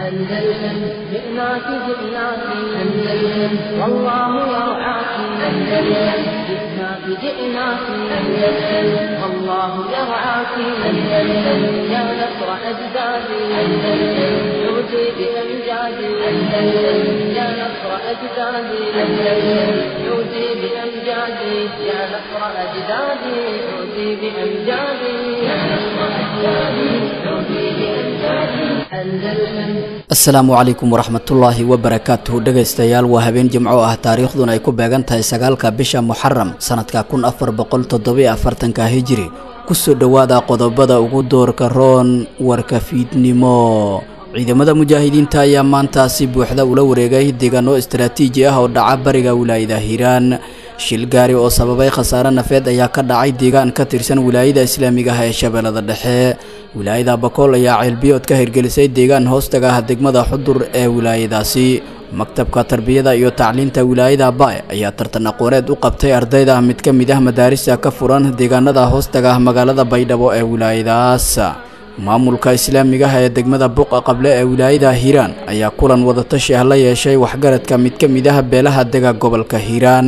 أندلسن جئناك جئناك أندلسن والله يرعاك أندلسن جئناك جئناك أندلسن والله يرعاك أندلسن يا نصر أجدادي أندلسن عودي بأمجادي أندلسن يا نصر أجدادي أندلسن عودي بأمجادي يا نصر أجدادي عودي بأمجادي يا نصر أجدادي عودي بأمجادي أندلسن asalaamu calaykum waraxmatullaahi wabarakaatuhu dhegaystayaal waa habeen jimco ah taariikhduna ay ku beegan tahay sagaalka bisha muxaram sanadka kun afar boqol toddobiyo afartanka hijiri kusoo dhowaada qodobada ugu doorka roon warka fiidnimo ciidamada mujaahidiinta ayaa maanta si buuxda ula wareegay deegaano istaraatiiji ah oo dhaca bariga wilaayada hiiraan shil gaari oo sababay khasaare nafeed ayaa ka dhacay deegaan ka tirsan wilaayada islaamiga ah ee shabeellada dhexe wilaayada bakool ayaa ceelbiyood ka hirgelisay deegaan hoostaga ah degmada xudur ee wilaayadaasi maktabka tarbiyada iyo tacliinta wilaayada bae ayaa tartan aqooneed u qabtay ardayda mid ka mid ah madaarista ka furan deegaanada hoostaga ah magaalada baydhabo ee wilaayadaas maamulka islaamiga ah ee degmada buqa qable ee wilaayada hiiraan ayaa kulan wadatashi ah la yeeshay waxgaradka mid ka mid ah beelaha dega gobolka hiiraan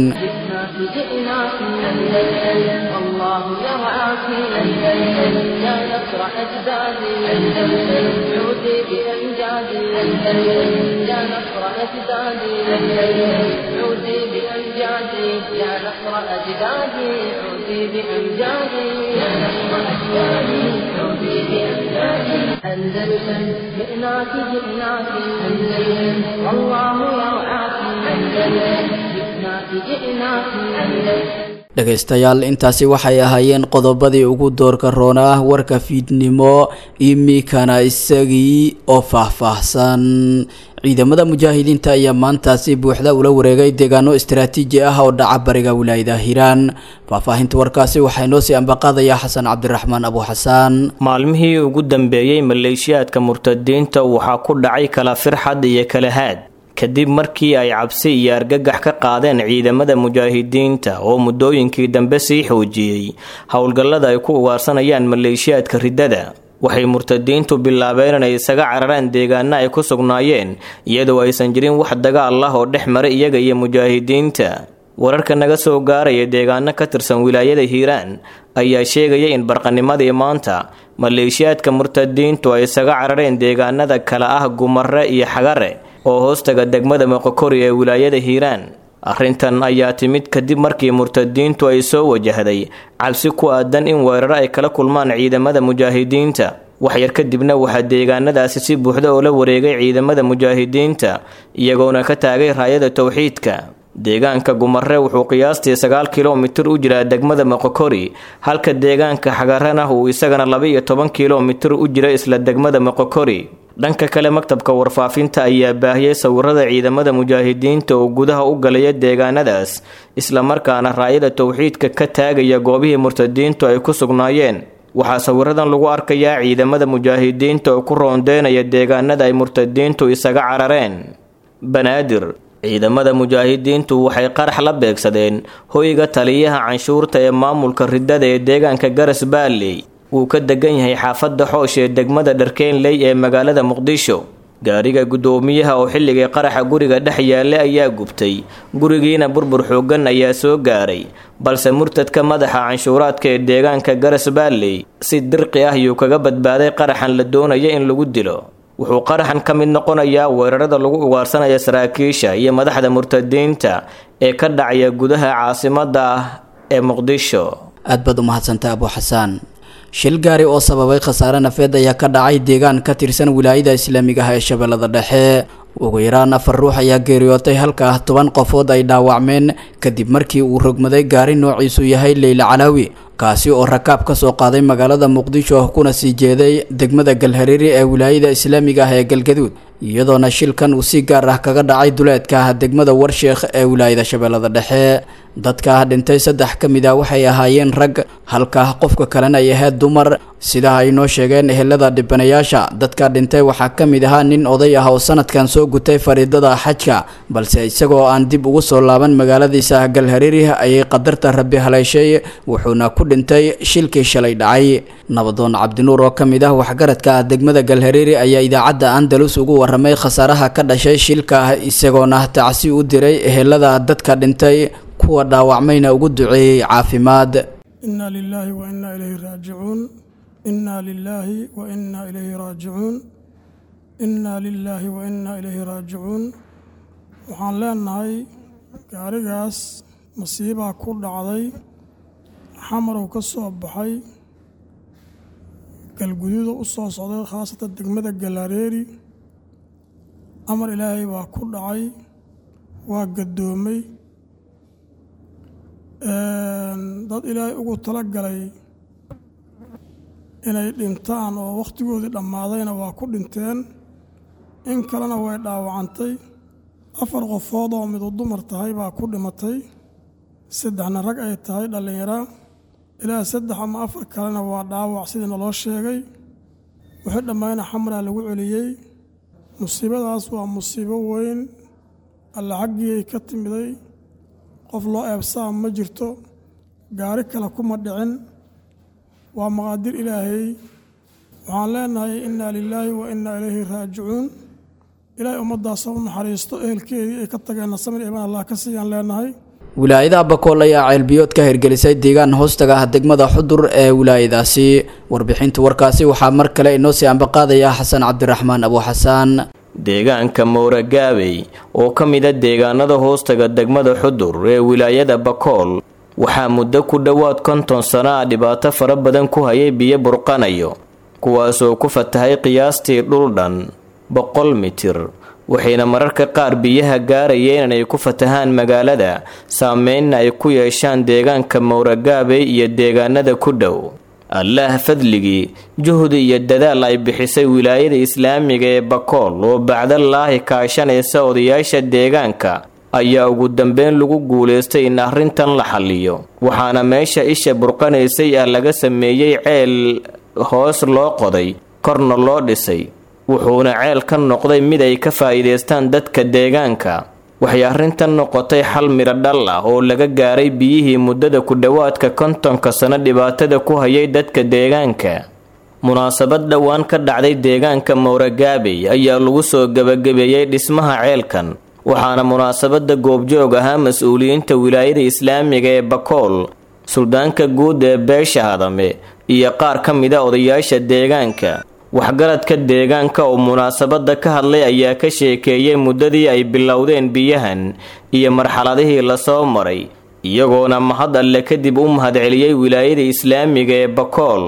جئناك أندلسن والله يرعاك أندلسن يا نصر أجدادي أندلسن عودي بأمجادي أندلسن يا نصر أجدادي أندلسن عودي بأمجادي يا نصر أجدادي عودي بأمجادي يا نصر أجدادي عودي بأمجادي أندلسن جئناك جئناك أندلسن والله يرعاك أندلسن جئناك جئناك أندلسن dhegaystayaal intaasi waxay ahaayeen qodobadii ugu doorka roona ah warka fiidnimo imikana isagii oo faahfaahsan ciidamada mujaahidiinta ayaa maanta si buuxda ula wareegay deegaano istaraatiiji ah oo dhaca bariga wilaayada hiiraan faahfaahinta warkaasi waxaa inoo sii ambaqaadaya xasan cabdiraxmaan abu xasaan maalmihii ugu dambeeyey maleeshiyaadka murtadiinta waxaa ku dhacay kala firxad iyo kala haad kadib markii ay cabsi iyo argagax ka qaadeen ciidamada mujaahidiinta oo muddooyinkii dambe sii xoojiyey howlgallada ay ku ugaarsanayaan maleeshiyaadka riddada waxay murtadiintu bilaabeen inay isaga cararaan deegaana ay ku sugnaayeen iyadoo aysan jirin wax dagaal ah oo dhex mara iyaga iyo mujaahidiinta wararka naga soo gaaraya deegaano ka tirsan wilaayada hiiraan ayaa sheegaya in barqanimadii maanta maleeshiyaadka murtadiintu ay isaga carareen deegaanada kale ah gumare iyo xagare oo hoostaga degmada moqokori ee wilaayada hiiraan arrintan ayaa timid kadib markii murtadiintu ay soo wajahday cabsi ku aadan in weeraro ay kala kulmaan ciidamada mujaahidiinta waxyar kadibna waxaa deegaanadaasi si buuxda oo la wareegay ciidamada mujaahidiinta iyagoona ka taagay raayada towxiidka deegaanka gumare wuxuu qiyaastii sagaal kilomitir u jiraa degmada moqokori halka deegaanka xagarana uu isagana laba-iyo toban kilomitir u jira isla degmada moqokori dhanka kale maktabka warfaafinta ayaa baahiyey sawirada ciidamada mujaahidiinta oo gudaha u galaya deegaanadaas islamarkaana raayada towxiidka ka taagaya goobihii murtadiintu ay ku sugnaayeen waxaa sawiradan lagu arkayaa ciidamada mujaahidiinta oo ku roondeynaya deegaanada ay murtadiintu isaga carareen banaadir ciidamada mujaahidiintu waxay qarax la beegsadeen hoyga taliyaha canshuurta ee maamulka riddada ee deegaanka garas baalley wuu ka degan yahay xaafadda xoosh ee degmada dharkeenley ee magaalada muqdisho gaariga guddoomiyaha oo xilligii qaraxa guriga dhex yaallay ayaa gubtay gurigiina burbur xooggan ayaa soo gaaray balse murtadka madaxa canshuuraadka ee deegaanka garas baalley si dirqi ah yuu kaga badbaaday qaraxan la doonaya in lagu dilo wuxuu qaraxan ka mid noqonayaa weerarada lagu ugaarsanaya saraakiisha iyo madaxda murtadiinta ee ka dhacaya gudaha caasimadda ah ee muqdisho aad baad u mahadsantay abu xasaan shil gaari oo sababay khasaare nafeed ayaa ka dhacay deegaan ka tirsan wilaayada islaamiga ah ee shabeellada dhexe ugu yaraan afar ruux ayaa geeriyootay halka toban qofood ay dhaawacmeen kadib markii uu rogmaday gaari noociisu yahay leyla calaawi kaasi oo rakaab ka soo qaaday magaalada muqdisho kuna sii jeeday degmada galhareeri ee wilaayada islaamiga ah ee galgaduud iyadoona shilkan uu si gaar ah kaga dhacay duleedka ah degmada warsheekh ee wilaayada shabeellada dhexe dadka dhintay saddex ka mid ah waxay ahaayeen rag halka qofka kalena ay ahayd dumar sida ay noo sheegeen ehelada dhibanayaasha dadka dhintay waxaa ka mid ahaa nin oday ah oo sanadkan soo gutay fariidada xajka balse isagoo aan dib ugu soo laaban magaaladiisa galhareeri ayay qadarta rabbi haleeshay wuxuuna ku dhintay shilkii shalay dhacay nabadoon cabdinuur oo ka mid ah waxgaradka ah degmada galhareeri ayaa idaacadda andalus ugu waramay khasaaraha ka dhashay shilka isagoona tacsi u diray ehelada dadka dhintay kuwa dhaawacmayna ugu duceeyey caafimaad inaa lilaahi wa innaa ilayhi raajicuun innaa lilaahi wa innaa ilayhi raajicuun innaa lilaahi wa innaa ilayhi raajicuun waxaan leenahay gaarigaas masiibaa ku dhacday xamarow ka soo baxay galguduuda u soo socday khaasatan degmada galaareeri amar ilaahay baa ku dhacay waa gaddoomay dad ilaahay ugu tala galay inay dhintaan oo wakhtigoodii dhammaadayna waa ku dhinteen in kalena way dhaawacantay afar qofood oo midu dumar tahay baa ku dhimatay saddexna rag ay tahay dhallinyara ilaa saddex ama afar kalena waa dhaawac sidii naloo sheegay wixii dhammayna xamraa lagu celiyey musiibadaas waa musiibo weyn alla xaggii ka timiday qof loo eebsaa ma jirto gaari kale kuma dhicin waa maqaadir ilaahay waxaan leenahay innaa lilaahi wa innaa ilayhi raajicuun ilaahay ummaddaasa u naxariisto ehelkeedii ay ka tageenna samir iman allah ka siiyaan leenahay wilaayadaha bakool ayaa ceelbiyood ka hirgelisay deegaan hoostaga ah degmada xudur ee wilaayadaasi warbixinta warkaasi waxaa mar kale inoo sii ambaqaadaya xasan cabdiraxmaan abuuxasaan deegaanka mowragaabey oo ka mida deegaanada hoostaga degmada xudur ee wilaayada bakool waxaa muddo ku dhowaad konton sano ah dhibaato fara badan ku hayay biyo burqanayo kuwaasoo ku fatahay qiyaastii dhul dhan boqol mitir waxayna mararka qaar biyaha gaarayeen inay ku fatahaan magaalada saameynna ay ku yeeshaan deegaanka mowragaabey iyo deegaanada ku dhow allaah fadligii juhdi iyo dadaal ay bixisay wilaayada islaamiga ee bakool oo bacdalaahi kaashanaysa odayaasha deegaanka ayaa ugu dambeyn lagu guulaystay in arrintan la xalliyo waxaana meesha isha burqanaysay ah laga sameeyey ceel hoos loo qoday korna loo dhisay wuxuuna ceel ka noqday mid ay ka faa'iidaystaan dadka deegaanka waxay arrintan noqotay xal midho dhal ah oo laga gaaray biyihii muddada ku dhowaadka kontonka sano dhibaatada ku hayay dadka deegaanka munaasabad dhowaan ka dhacday deegaanka mowragaabey ayaa lagu soo gebagabeeyey dhismaha ceelkan waxaana munaasabada goobjoog ahaa mas-uuliyiinta wilaayada islaamiga ee bakool suldaanka guud ee beesha hadame iyo qaar ka mida odayaasha deegaanka waxgaradka deegaanka oo munaasabada ka hadlay ayaa ka sheekeeyey muddadii ay bilowdeen biyahan iyo marxaladihii lasoo maray iyagoona mahad alle kadib u mahadceliyey wilaayada islaamiga ee bakool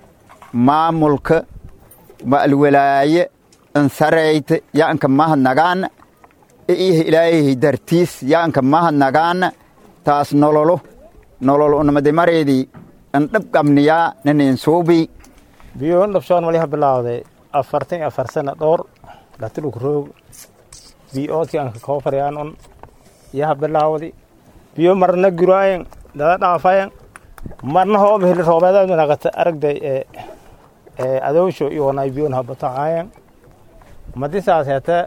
maamulka ma'alwalaaye ansarayta yaanka mahadnagaana iyo ilaahay dartiis yaanka mahadnagaana taas nololo nolol unamadimareedii andhabqabniyaa nanen suubii biyoon dhabshoon waliha bilaawday afartan iyo afar sana dhowr dhatiluk roog biyoodkii anka koofarayaan un yaha bilaawdi biyo marna guraayen dada dhaafayen marna hooba heli roobeedaad manaqata aragday ee ee adoosho iyoonay biyoon habatacaayen madisaas heete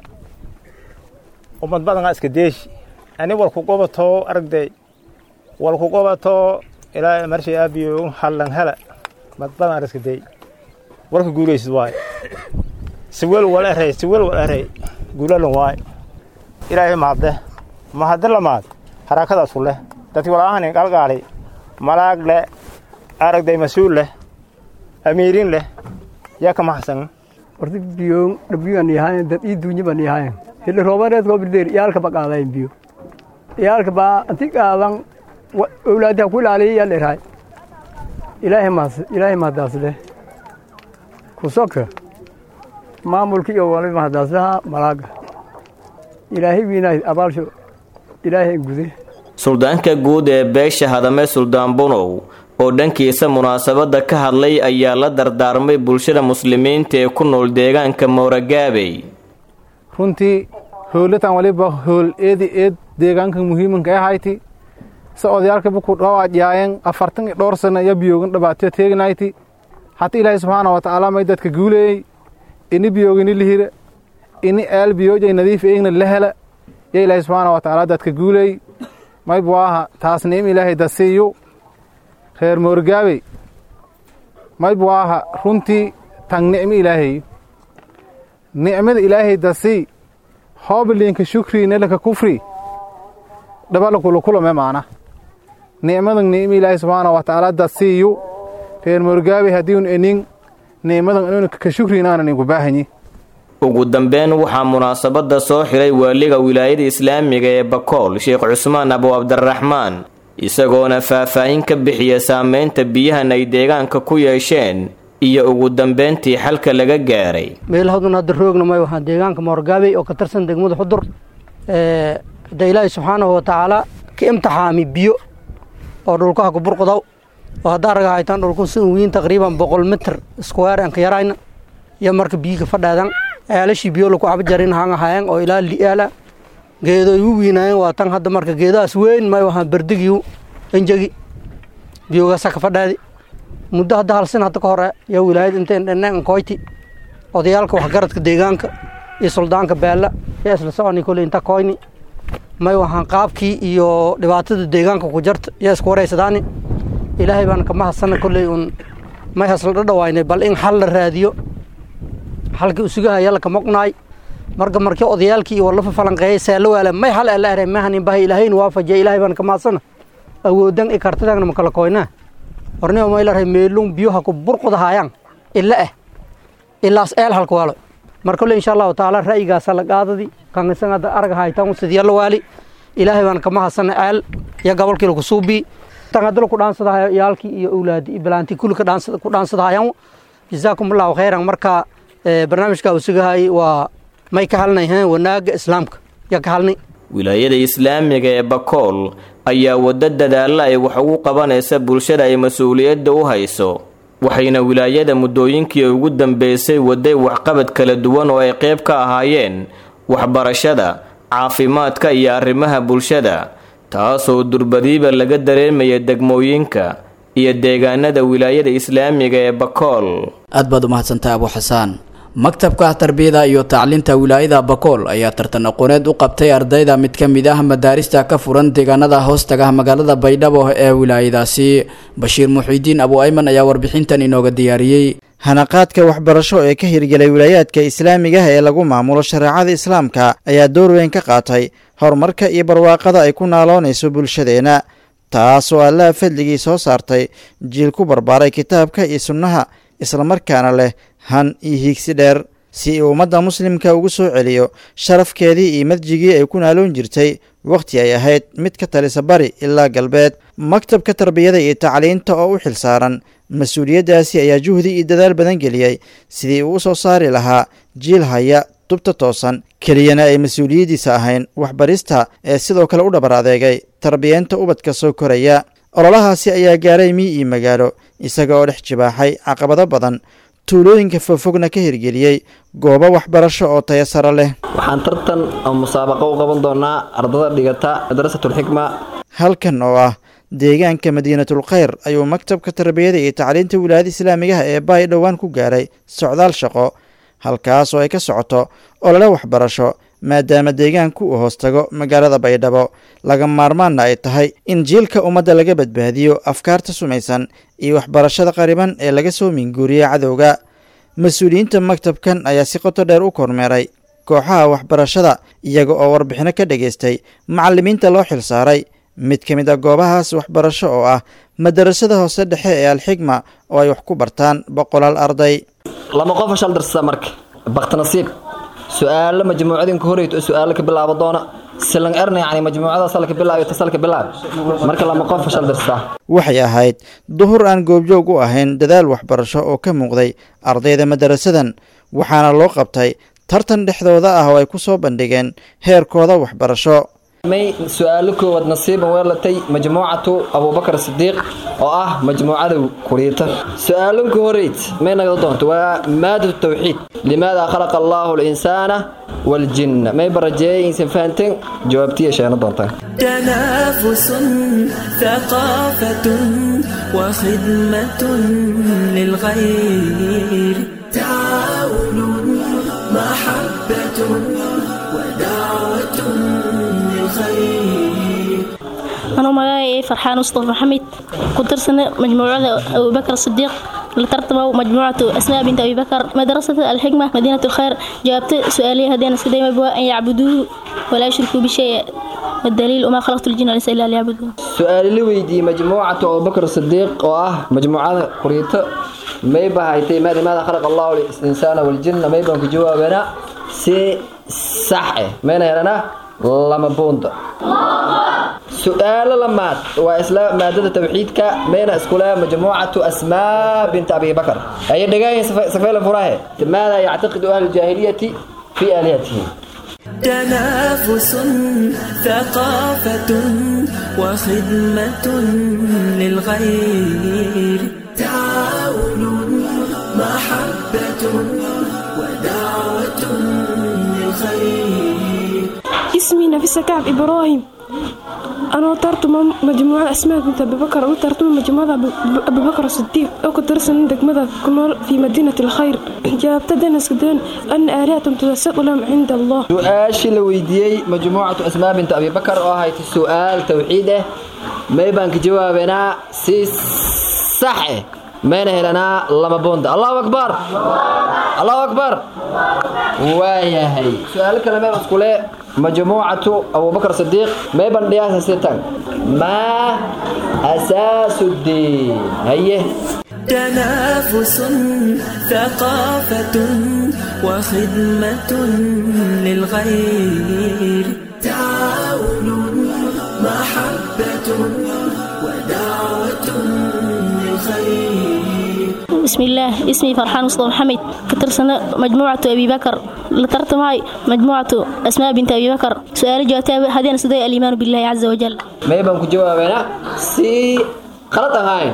umad badanaa iska deeshi ani walku qobatoo aragday walku qobatoo ilaa marshay aabiyo hallan hela mad badan iska dey warka guulaysid waaye siwel wal erey siwel wal erey guulalan waaye ilaahay mahadde mahadde lamaad harakadaas ku leh dadki walaahanin qalgaali malaag leh aragday mas-uul leh amiirin leh yaa ka maxsan horta biyo dhabiyan yahayn dad ii duunya ban yahayn hili roobareed koo birdeer iyaalka ba qaadayn biyo iyaalka baa anti qaadan owlaadi ha ku ilaaliya yaa dheeraay ilaahay mahad ilaahay mahadaas leh kusoka maamulka iyo wali mahadaaslaha malaaga ilaahay wiinaay abaalsho ilaahay gude suldaanka guud ee beesha hadame suldaan bunow oo dhankiisa munaasabadda ka hadlay ayaa la dardaarmay bulshada muslimiinta ee ku nool deegaanka mowragaabey runtii howlatan waliba howl eedi eed deegaanka muhiimanka ahayti se odayaalkaba ku dhawaajyaayeen afartan iyo dhowr sana iyo biyoogan dhabaatyo teegnayti hata ilaahay subxaana wa tacaala may dadka guuleeyey ini biyoogini lihira ini eel biyoojay nadiif eegna la hela yo ilaahay subxaana wa tacaala dadka guuleey maybu aha taas niim ilaahay dasiiyo reer moorgaabey mayb waaha runtii tan nicmo ilaahay nicmada ilaahay dasii hoobiliinka shukrii nelaka kufri dhabalakulakulame maana nicmadan nicmo ilaahay subxaana wa tacaala dasiiyu reer moorgaabey haddiun enin nicmadan inun ka shukriin aanan inku baahanyi ugu dambeyn waxaa munaasabada soo xiray waaliga wilaayada islaamiga ee bakool sheekh cusmaan abu cabdiraxmaan isagoona faahfaahin ka bixiya saameynta biyahan ay deegaanka ku yeesheen iyo ugu dambeyntii xalka laga gaaray meelahadun hadda roogna may waxaa deegaanka moorgaabey oo ka tirsan degmada xudur hadda ilaahay subxaanahu wa tacaala ka imtixaami biyo oo dhulkaha ku burqudaw oo haddaa raga haytaan dhulku si wiin taqriiban boqol mitir iskuweer aan ka yarayna iyo marka biyiga fadhaadan ceelashii biyo laku caba jarin hanga hayaan oo ilaa li'aala geedo igu wiinaayeen waa tan hadda marka geedahaas weyn may waxaan berdigiyu enjegi biyogaasa ka fadhaadi muddo hadda halsin hadda ka hore yaa wilaayad intayn dhanaan koyti odayaalka waxgaradka deegaanka iyo suldaanka beella yaa isla soconi koley inta koyni may waxaan qaabkii iyo dhibaatada deegaanka ku jarta yaa isku wareysadaani ilaahay baan ka mahadsana kolley un may hasla dhadhawaynay bal in xal la raadiyo xalkii usugahaya laka moqnaay marka markii odayaalkii iyo walafa falanqeeyay seelo waala may hal ala aray mahanin bahay ilaahayna waafajiya ilaahay baan ka maadsana awoodan i kartidagna makala koynaa hornimo maylaray meelung biyoha ku burqudahayaan ila ah ilaas eel halka waalo marka le insha allahu tacaala ra'yigaasa la qaadadi kan isan hadda arag haytan sidyalla waali ilaahay baan ka mahadsana eel iyo gobolkii laku suubii tan hadda laku dhaansadahayo iyaalkii iyo awlaadi iyo bilaantii kulli ku dhaansadahayaan jazaakum allahu khayran marka barnaamijka uu sugahayay waa may ka halnay wanaaga islaamka yaa ka halnay wilaayada islaamiga ee bakool ayaa waddo dadaalla ay wax ugu qabanaysa bulshada ay mas-uuliyadda u hayso waxayna wilaayada muddooyinkii ugu dambeysay waday waxqabad kala duwan oo ay qayb ka ahaayeen waxbarashada caafimaadka iyo arrimaha bulshada taasoo durbadiiba laga dareemaya degmooyinka iyo deegaanada wilaayada islaamiga ee bakool aad baad u mahadsantaha abu xasaan maktabka tarbiyada iyo tacliinta wilaayada bakool ayaa tartan aqooneed u qabtay ardayda mid ka mid ah madaarista ka furan deegaanada hoostaga magaalada baydhabo ee wilaayadaasi bashiir muxiidiin abu ayman ayaa warbixintan inooga diyaariyey hanaqaadka waxbarasho ee ka hirgelay wilaayaadka islaamiga ee lagu maamulo shareecada islaamka ayaa door weyn ka qaatay horumarka iyo barwaaqada ay ku naaloonayso bulshadeenna taasoo allaha fadligii soo saartay jiil ku barbaaray kitaabka iyo sunnaha islamarkaana leh han iyo hiigsi dheer si uu ummadda muslimka ugu soo celiyo sharafkeedii iyo madjigii ay ku naaloon jirtay wakhti ay ahayd mid ka talisa bari ilaa galbeed maktabka tarbiyada iyo tacliinta oo u xilsaaran mas-uuliyaddaasi ayaa juhdi iyo dadaal badan geliyey sidii uu u soo saari lahaa jiil haya dubta toosan keliyana ay mas-uuliyaddiisa ahayn waxbarista ee sidoo kale u dhabar adeegay tarbiyeenta ubadka soo koraya ololahaasi ayaa gaaray mii iyo magaalo isaga oo dhex jibaaxay caqabado badan tuulooyinka fogfogna ka hirgeliyey goobo waxbarasho oo taya sare leh waxaan tartan oo musaabaqo u qaban doonaa ardada dhigata madrasatulxikma halkan oo ah deegaanka madiinatul khayr ayuu maktabka tarbiyada iyo tacliinta wilaayada islaamigaha ee baay dhowaan ku gaaray socdaal shaqo halkaas oo ay ka socoto olole waxbarasho maadaama deegaanku uu hoostago magaalada baydhabo laga maarmaanna ay tahay in jiilka ummadda laga badbaadiyo afkaarta sumaysan iyo waxbarashada qariban ee laga soo minguuriya cadowga mas-uuliyiinta maktabkan ayaa si qoto dheer u kormeeray kooxaha waxbarashada iyaga oo warbixino ka dhageystay macallimiinta loo xilsaaray mid ka mid a goobahaas waxbarasho oo ah madarasada hoose dhexe ee alxigma oo ay wax ku bartaan boqolaal arday lama qofa shal darsada marka baktinasiib su-aalo majmuucadinka horeyto oo su-aalo ka bilaabo doona silan erna yani majmuucada salka bilaayo ta salka bilaab marka lama qofa shal darsada waxay ahayd duhur aan goobjoog u ahayn dadaal waxbarasho oo ka muuqday ardayda madarasadan waxaana loo qabtay tartan dhexdooda ah oo ay ku soo bandhigeen heerkooda waxbarasho may su-aalo koowaad nasiiban weelatay majmuucatu abubakar sidiiq oo ah majmuucada kuriita su-aalanka horeyd may nagda doonto waa maadatu tawxiid limaada khalaqa allaahu linsaana waljinna may barajeeyay insan fahanteen jawaabtiya sheena doontaan تنافس ثقافة وخدمة للغير تعاون محبة ودعوة للخير anuu magacay farxaan mustafa maxamed ku tirsana majmuucada abubakar sidiiq la tartamo majmuucatu asmaa binti abibakar madrasata alxikma madiinat lkhayr jawaabta su-aaliya haddeen iska dayma bua an yacbuduuhu walaa yushrikuu bishay والدليل وما خلقت الجن والانس الا ليعبدون su-aali la weydiiyey majmuucatu abubakar sidiiq oo ah majmuucada quriyto may bahaytay maa limaada khalaqa allahu linsaana waljinna may baan ku jawaabanaa si sax eh mayna helana lama buunda su-aalo lamaad waa isla maadada tawxiidka mayna iskule majmuucatu asmaa binta abi bakar ayay dhegaayin safeela furahe maada yactaqidu ahlu jaahiliyati fi aalihatihi تنافس ثقافة وخدمة للغير تعاون محبة ودعوة للخير اسمي نفيسة كعب إبراهيم أنا ترتم مجموعة أسماء بنت أبي بكر وترتم مجموعة أبي بكر الصديق أو كدرس عندك ماذا كنول في مدينة الخير جابت دنس كدن أن آلهتهم تتساءل لهم عند الله su-aashii la weydiiyey majmuucatu asmaa binta abi bakar oo ahayd su-aal tawxiid ah may baan ka jawaabanaa si sax eh mayna helanaa lama buunda allahu akbar allahu akbar waayahay su-aalo kale mee iskule majmuucatu abubakar sidiiq may baan dhiyaasa sitan maa asaasu diin haye تنافس ثقافة وخدمة للغير تعاون محبة ودعوة للخير بسم الله اسمي فرحان مصطفى محمد كترسنا مجموعة أبي بكر لترتماي مجموعة أسماء بنت أبي بكر سؤال جوابتها هذين سدي الإيمان بالله عز وجل may baan ku jawaabanaa si khalad ahayn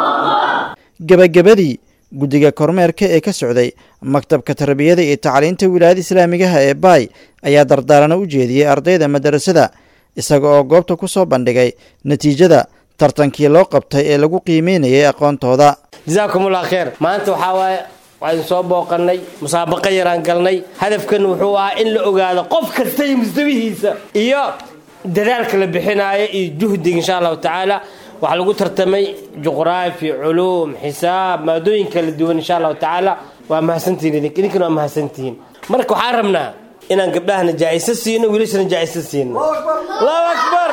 gebagabadii guddiga kormeerka ee ka socday maktabka tarbiyada iyo tacliinta wilaayada islaamigaha ee baay ayaa dardaarana u jeediyey ardayda madarasada isaga oo goobta ku soo bandhigay natiijada tartankii loo qabtay ee lagu qiimeynayay aqoontooda jasaakumullah kheer maanta waxaa waaye waxaynu soo booqannay musaabaqo yaraan galnay hadafkan wuxuu ahaa in la ogaado qof kasta iyo mustawihiisa iyo dadaalka la bixinaayo iyo juhdiga insha allahu tacaala waxaa lagu tartamay juqraafi culuum xisaab maadooyin kala duwan insha allahu tacaala waa mahadsantihiin idink idinkana waa mahadsantihiin marka waxaan rabnaa inaan gabdhahana jaa'iso siino wiilashana jaa'iso siino allahu akbar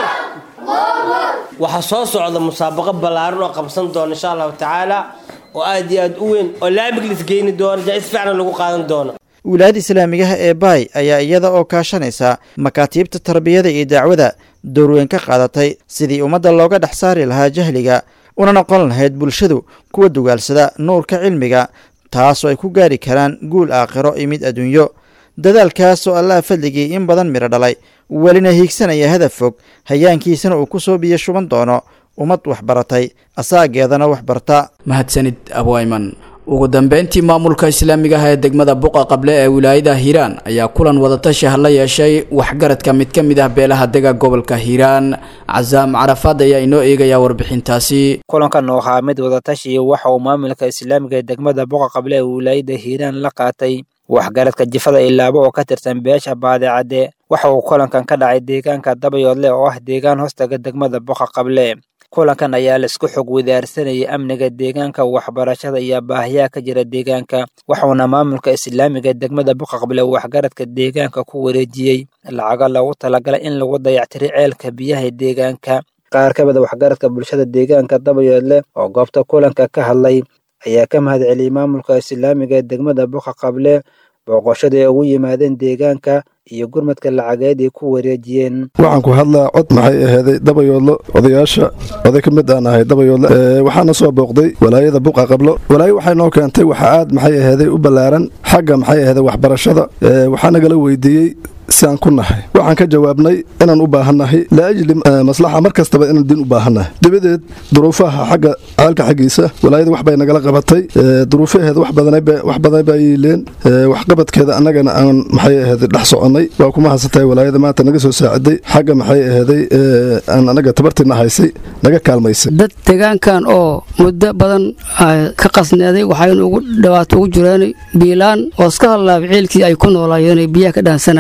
waxaa soo socda musaabaqo ballaaran oo qabsan doona insha allahu tacaala oo aad iyo aad u weyn oo laamig lisgeyni doono jaa'is fiican lagu qaadan doono wilaayada islaamigaha ee baay ayaa iyada oo kaashanaysa makaatiibta tarbiyada iyo dacwada doorweyn ka qaadatay sidii ummadda looga dhex saari lahaa jahliga una noqon lahayd bulshadu kuwa dugaalsada nuurka cilmiga taasoo ay ku gaari karaan guul aakhiro iyo mid adduunyo dadaalkaasoo allaha fadligii in badan midho dhalay welina hiigsanaya hadaf fog hayaankiisana uu ku soo biyo shuban doono ummad waxbaratay asaageedana waxbarta mahadsanid abwayman ugu dambeyntii maamulka islaamiga ah ee degmada buqa qable ee wilaayada hiiraan ayaa kulan wadatashi la yeeshay waxgaradka mid ka mid ah beelaha dega gobolka hiiraan casaam carafaad ayaa inoo eegaya warbixintaasi kulankan oo ahaa mid wadatashi waxa uu maamulka islaamiga ee degmada buqa qable ee wilaayada hiiraan la qaatay waxgaradka jifada ilaabo oo ka tirsan beesha baadicadde waxa uu kulankan ka dhacay deegaanka dabayoodle oo ah deegaan hoostaga degmada buqa qable kulankan ayaa la isku xog wadaarsanayay amniga deegaanka waxbarashada iyo baahiyaha ka jira deegaanka waxauna maamulka islaamiga degmada buqaqble waxgaradka deegaanka ku wareejiyey lacago loogu talagalay in lagu dayactiray ceelka biyaha deegaanka qaar ka mida waxgaradka bulshada deegaanka dabayoodle oo goobta kulanka ka hadlay ayaa ka mahad celiyey maamulka islaamiga ee degmada buqaqable booqoshada ay ugu yimaadeen deegaanka iyo gurmadka lacageed ay ku wareejiyeen waxaan ku hadlaa cod maxay ahaaday dabayoodlo odayaasha oday ka mid aan ahay dabayoodle waxaana soo booqday walaayada buqa qablo walaayo waxay noo keentay waxa aad maxay ahaaday u ballaaran xagga maxay ahaaday waxbarashada waxaa nagala weydiiyey si aan ku nahay waxaan ka jawaabnay inaan u baahannahay laajli maslaxa mar kastaba inaan din u baahannahay dabadeed duruufaha xagga ceelka xaggiisa walaayada wax bay nagala qabatay duruufaheeda wax badan baa yiileen waxqabadkeeda annagana aan maxay ahaday dhex soconnay waa kuma haysatahay walaayada maanta naga soo saaciday xagga maxay ahaday aan anaga tabartiina haysay naga kaalmaysay dad deegaankan oo muddo badan ka qasneeday waxaynu ugu dhawaato ugu jireen biilaan oo iska hadlaaba ciilkii ay ku noolaayeen biyaha ka dhaansanayeen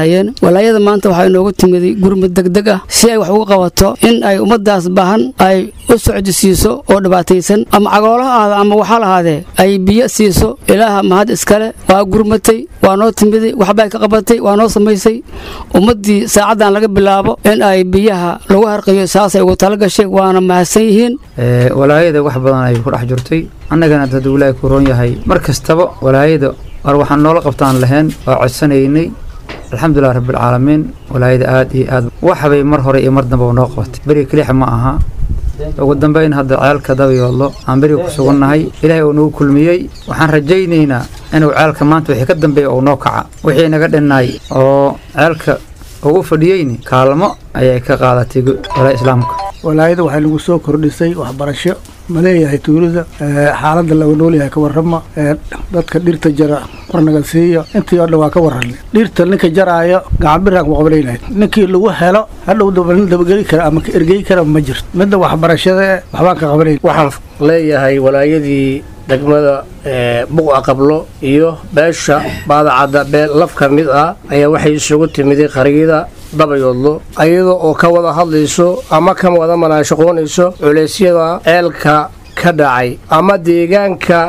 walaayada maanta waxaa inoogu timiday gurmud degdeg ah si ay wax uga qabato in ay ummadaas baahan ay u socdi siiso oo dhibaataysan ama cagoolaha aada ama waxaa lahaadee ay biyo siiso ilaaha mahad iskale waa gurmatay waa noo timiday waxbay ka qabatay waa noo samaysay ummaddii saacaddan laga bilaabo in ay biyaha lagu harqiyo saasay ugu tala gashay waana mahadsan yihiin walaayada wax badan ay ku dhex jirtay annagana hadduu ilaahay ku roon yahay mar kastaba walaayada war waxaan noola qabtaan lahayn waa codsanaynay alxamdulilah rabbilcaalamiin walaayada aad iyo aad waxbay mar hore iyo mar dambaba noo qabatay beriga kelixa ma aha ugu dambeyn hadda ceelka dabayoodlo aan beriga ku sugannahay ilaahay uu nagu kulmiyey waxaan rajaynaynaa inuu ceelka maanta wixii ka dambeeya uu noo kaca wixii naga dhinnaay oo ceelka uu u fadhiyeyni kaalmo ayay ka qaadatay walaa islaamka walaayada waxay lagu soo kordhisay waxbarasho ma leeyahay tuulada xaaladda laga noolyahay ka warrama dadka dhirta jara warnaga siiyo intii oo dhan waa ka warranay dhirta ninka jaraayo gacanbiraan ku qabanaynahay ninkii lagu helo hadhow dabageli kara ama ka ergey kara ma jirto midda waxbarashada waxbaan ka qabanayn waxaan leeyahay walaayadii degmada buqa qablo iyo beesha baadacadda beel laf ka mid ah ayaa waxay isugu timiday qariyada dabayoodlo ayada oo ka wada hadlayso ama ka wada manaashaqoonayso culeysyada ceelka ka dhacay ama deegaanka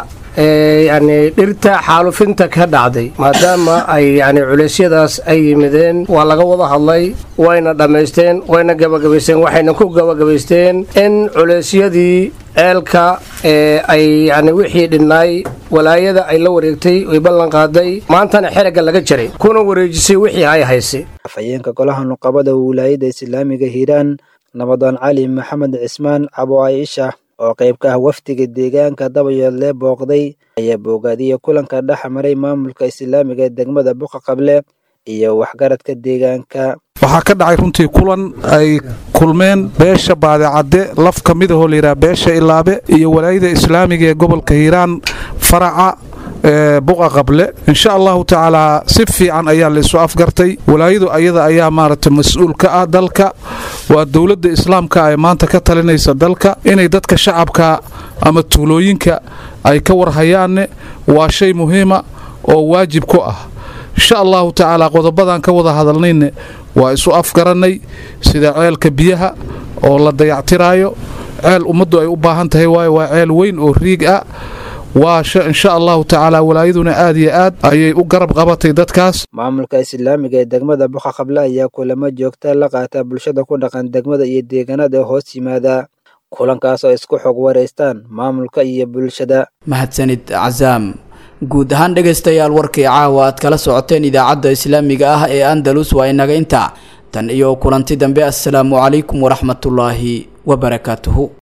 yani dhirta xaalufinta ka dhacday maadaama ay yani culeysyadaas ay yimideen waa laga wada hadlay wayna dhammaysteen wayna gabagabaysteen waxayna ku gabagabaysteen in culeysyadii ceelka ay yani wixii dhinnaay walaayada ay la wareegtay oy ballan qaaday maantana xeragga laga jaray kuna wareejisay wixii ay haysay afhayeenka golaha nuqabada wilaayada islaamiga hiiraan nabadoon cali maxamed cismaan cabo aisha oo qayb ka ah wafdiga deegaanka dabayoodle booqday ayaa boogaadiyey kulanka dhex maray maamulka islaamiga ee degmada buqa qable iyo waxgaradka deegaanka waxaa ka dhacay runtii kulan ay kulmeen beesha baadicadde laf ka mid ahoo layidhaha beesha ilaabe iyo walaayada islaamiga ee gobolka hiiraan faraca buqa qable insha allahu tacaalaa si fiican ayaa laisu afgartay walaayadu ayada ayaa maaragtay mas-uul ka ah dalka waa dowladda islaamka ee maanta ka talinaysa dalka inay dadka shacabka ama tuulooyinka ay ka warhayaanne waa shay muhiima oo waajib ku ah insha allahu tacaalaa qodobadan ka wada hadalnayne waa isu afgarannay sida ceelka biyaha oo la dayactiraayo ceel ummaddu ay u baahan tahay waayo waa ceel weyn oo riig ah waa insha allahu tacaala walaayaduna aad iyo aad ayay u garab qabatay dadkaas maamulka islaamiga ee degmada buqa qable ayaa kulamo joogta la qaata bulshada ku dhaqan degmada iyo deegaanada hoos yimaada kulankaas oo isku xog wareystaan maamulka iyo bulshada mahadsanid casaam guud ahaan dhegaystayaal warkii caawa aad kala socoteen idaacadda islaamiga ah ee andalus waa inaga intaa tan iyo kulanti dambe assalaamu calaykum waraxmatullaahi wabarakaatuhu